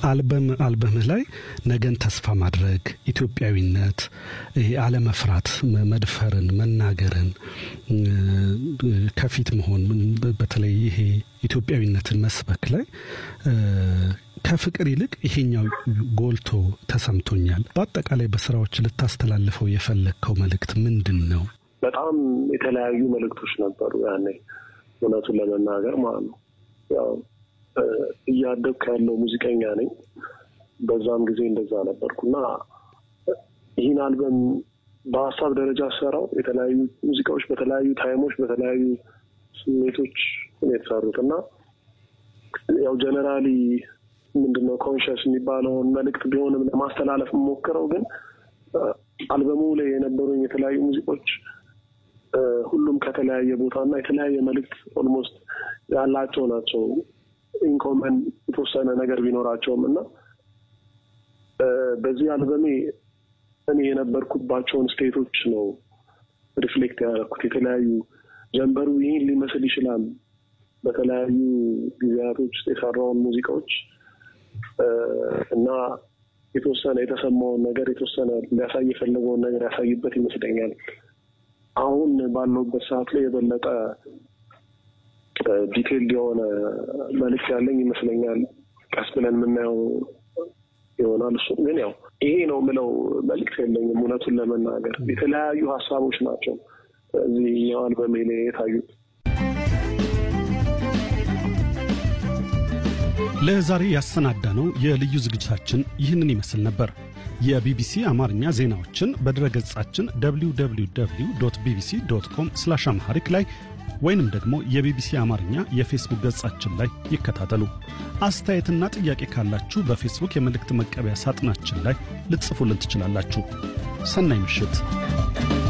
አልበም አልበምህ ላይ ነገን ተስፋ ማድረግ፣ ኢትዮጵያዊነት፣ ይሄ አለመፍራት፣ መድፈርን፣ መናገርን፣ ከፊት መሆን በተለይ ይሄ ኢትዮጵያዊነትን መስበክ ላይ ከፍቅር ይልቅ ይሄኛው ጎልቶ ተሰምቶኛል። በአጠቃላይ በስራዎች ልታስተላልፈው የፈለግከው መልእክት ምንድን ነው? በጣም የተለያዩ መልእክቶች ነበሩ ያኔ እውነቱን ለመናገር ማለት ነው። ያው እያደግኩ ያለው ሙዚቀኛ ነኝ። በዛም ጊዜ እንደዛ ነበርኩና ይህን አልበም በሀሳብ ደረጃ ሰራው የተለያዩ ሙዚቃዎች በተለያዩ ታይሞች በተለያዩ ስሜቶች የተሰሩት እና ያው ጀነራሊ ምንድነው ኮንሽስ የሚባለውን መልእክት ቢሆንም ለማስተላለፍ የምሞክረው ግን አልበሙ ላይ የነበሩኝ የተለያዩ ሙዚቆች ሁሉም ከተለያየ ቦታ እና የተለያየ መልእክት ኦልሞስት ያላቸው ናቸው። ኢንኮመን የተወሰነ ነገር ቢኖራቸውም እና በዚህ አልበሜ እኔ የነበርኩባቸውን ስቴቶች ነው ሪፍሌክት ያደረኩት። የተለያዩ ጀንበሩ ይህን ሊመስል ይችላል። በተለያዩ ጊዜያቶች ውስጥ የሰራውን ሙዚቃዎች እና የተወሰነ የተሰማውን ነገር የተወሰነ ሊያሳይ የፈለገውን ነገር ያሳይበት ይመስለኛል። አሁን ባለውበት ሰዓት ላይ የበለጠ ዲቴይልድ የሆነ መልዕክት ያለኝ ይመስለኛል። ቀስ ብለን የምናየው ይሆናል። እሱ ግን ያው ይሄ ነው የምለው መልዕክት የለኝም። እውነቱን ለመናገር የተለያዩ ሀሳቦች ናቸው እዚህ አልበሜ ላይ የታዩት። ለዛሬ ያሰናዳነው የልዩ ዝግጅታችን ይህንን ይመስል ነበር። የቢቢሲ አማርኛ ዜናዎችን በድረገጻችን www ቢቢሲ ዶት ኮም ስላሽ አምሃሪክ ላይ ወይንም ደግሞ የቢቢሲ አማርኛ የፌስቡክ ገጻችን ላይ ይከታተሉ። አስተያየትና ጥያቄ ካላችሁ በፌስቡክ የመልእክት መቀበያ ሳጥናችን ላይ ልትጽፉልን ትችላላችሁ። ሰናይ ምሽት።